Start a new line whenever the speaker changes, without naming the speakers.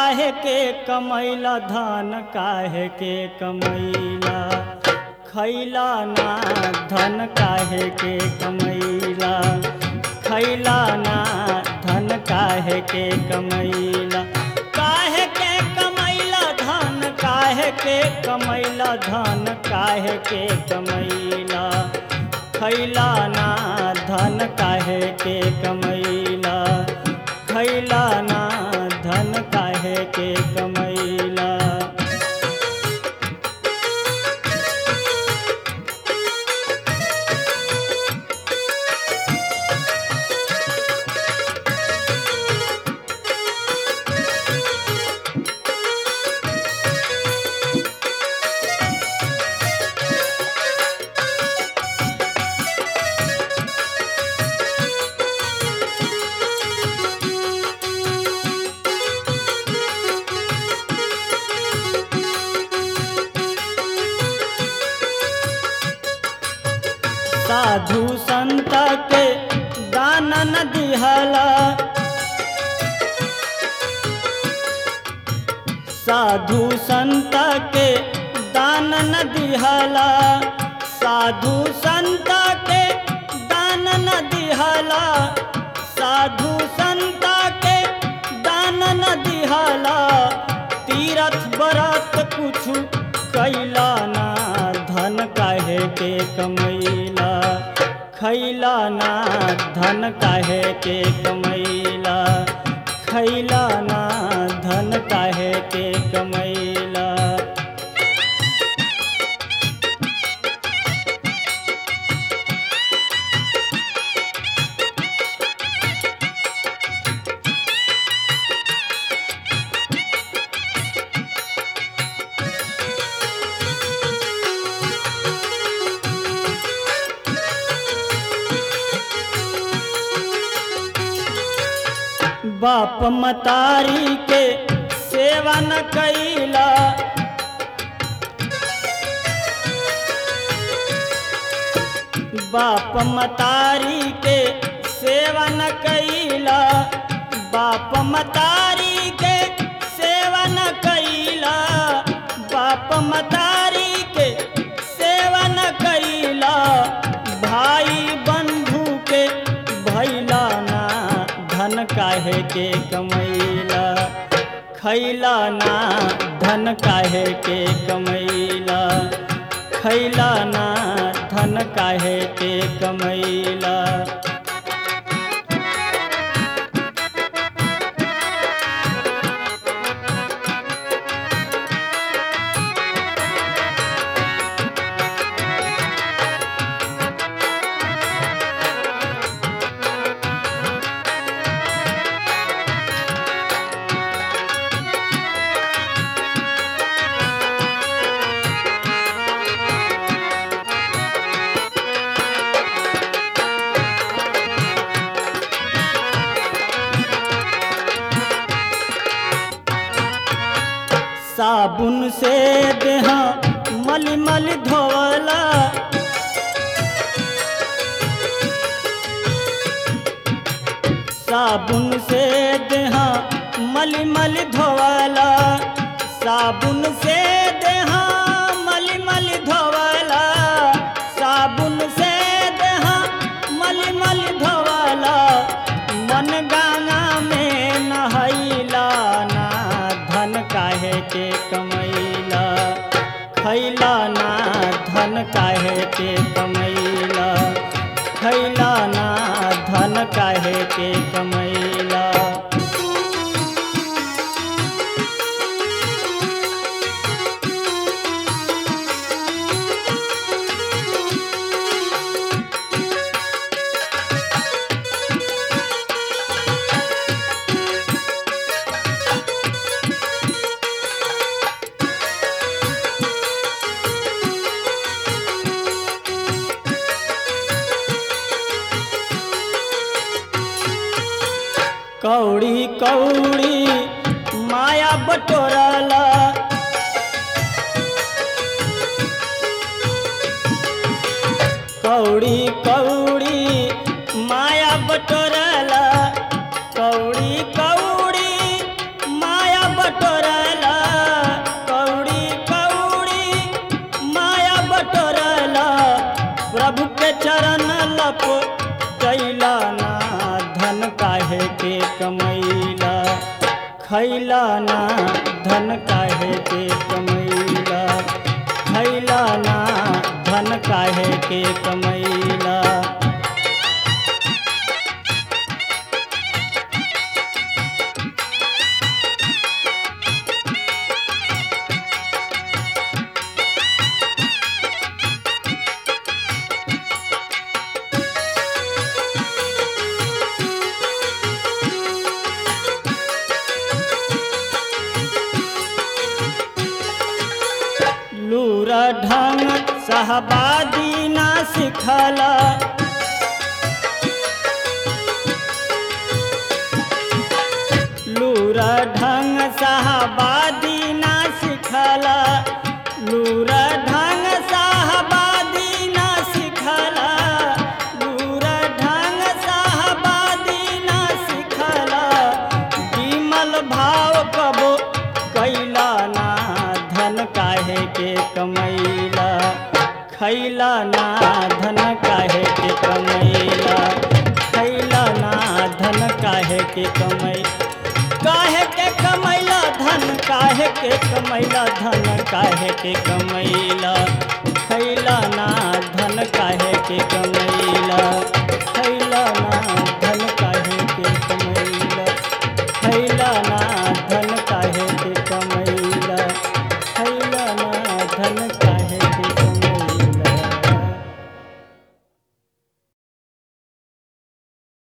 काहे के कमैला धन काहे के कमैला खैला ना धन काहे के कमैला खैला ना धन काहे के कमैला काहे के कमैला धन काहे के कमैला धन काहे के कमैला खैला ना धन काहे के कमैला खैला ना धन काहे के कमैला साधु संत के दान न दिहला साधु संत के दान न दिहला साधु संत के दान न दिहला साधु संत के दान न दिहला तीरथ बरत कुछु कैला ना धन काहे के कमैला खैला ना धन काहे के कमैला खैला ना धन काहे के कमैला बाप मतारी के सेवा न कैला बाप मतारी के सेवा न कैला बाप मतारी के सेवा न कैला बाप मतारी के सेवा न कैला भाई बंधु के भैला ना धन काहे के कमैला खैला ना धन काहे के कमैला खैला ना धन काहे के कमैला साबुन से देहा मल मल धोवला साबुन से देहा मल मल धोवला साबुन से देहा मल मल धोवला साबुन से देहा मल मल धोवला मन गंगा में नहैला ना धन काहे के कमैला खैला ना धन काहे के कमैला खैला ना धन काहे के कमैला कौड़ी कौड़ी माया बटोरला कौड़ी कौड़ी माया बटोरला कौड़ी कौड़ी माया बटोरला खैला ना धन काहे के कमैला खैला ना धन काहे के कमैला लूरा ढंग सहबादी ना सिखला लूरा ढंग सहबादी ना सिखला लूरा ढंग सहबादी ना सिखला लूरा ढंग सहबादी ना सिखला विमल भाव कबो कैला ना धन काहे के कमैला खैला ना धन काहे के कमैला खैला ना धन काहे के कमै काहे के कमैला धन काहे के कमैला धन काहे के कमैला खैला ना धन काहे के कमैला